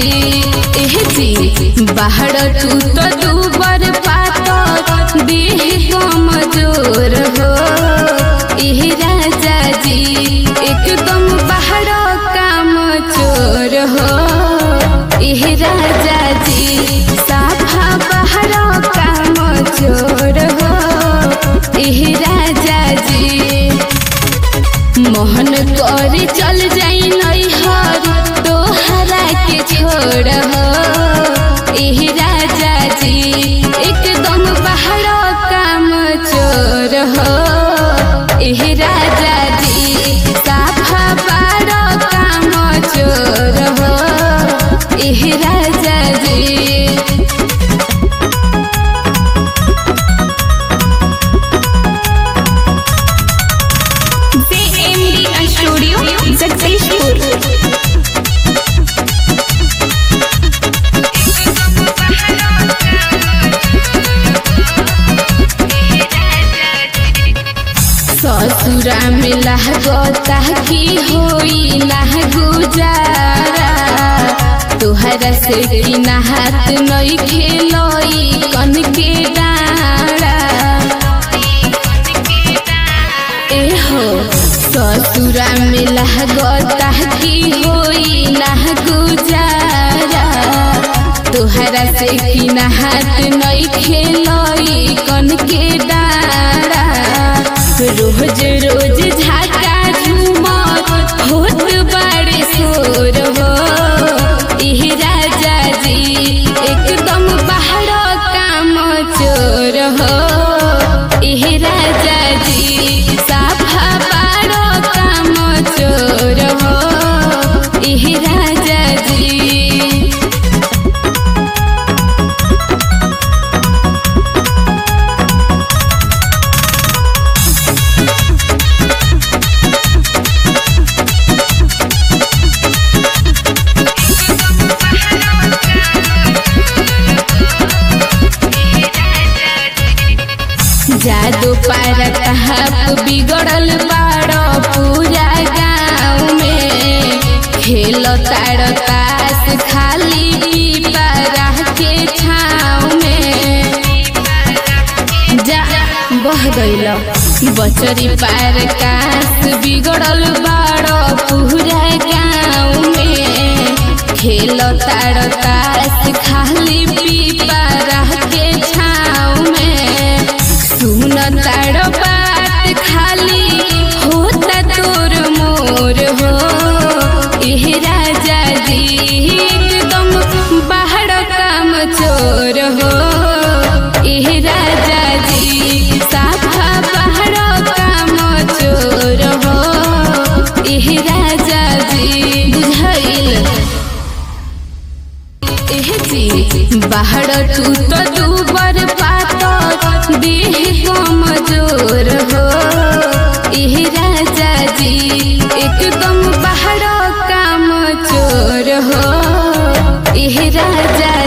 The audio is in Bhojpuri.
एह जी बाहर तू तो दूबर पातर देह कमजोर हो एह राजा जी एकदम बाहर काम चोर हो एह राजा जी साफा बाहर काम चोर हो एह राजा जी मोहन कर चल जाई नैहर तोहरा के छोड़ हो एह राजा जी एकदम बाहर काम चोर हो एह राजा जी साफा बार काम चोर हो एह राजा जी JMD Studio, Jagdishpur. ससुरा में लहगता की होई ना गुजारा तुहरा से की नहात नई खेलोई कन के डारा एहो ससुरा में लहगता की होई ना गुजारा तुहरा से की नहात नई खेलोई कन के डारा रोज रोज झाका झूमर होत बड़े शोर हो इह राजा जी एकदम बाहर काम चोर हो इह राजा जी साफा बार काम चोर हो इह राजा जी जादू पार कहाप बिगड़ल बाड़ो पूरा गाँव में खेल ताड़ तास खाली पीपरा के छाँव में जा बह गइल बचरी पार कास बिगड़ल बाड़ो पूरा गाँव में खेल ताड़ तास खाली पीपरा के छाँव में सुन ताड़ बात खाली होता तोर मोर हो एह राजा जी एकदम बाहर काम चोर हो एह राजा जी साफा बाहर काम चोर हो एह राजा जी बुझाइल एह जी बाहर तू तो दूबर पातर देह कमजोर हो एह राजा जी एकदम बाहर काम चोर हो एह राजा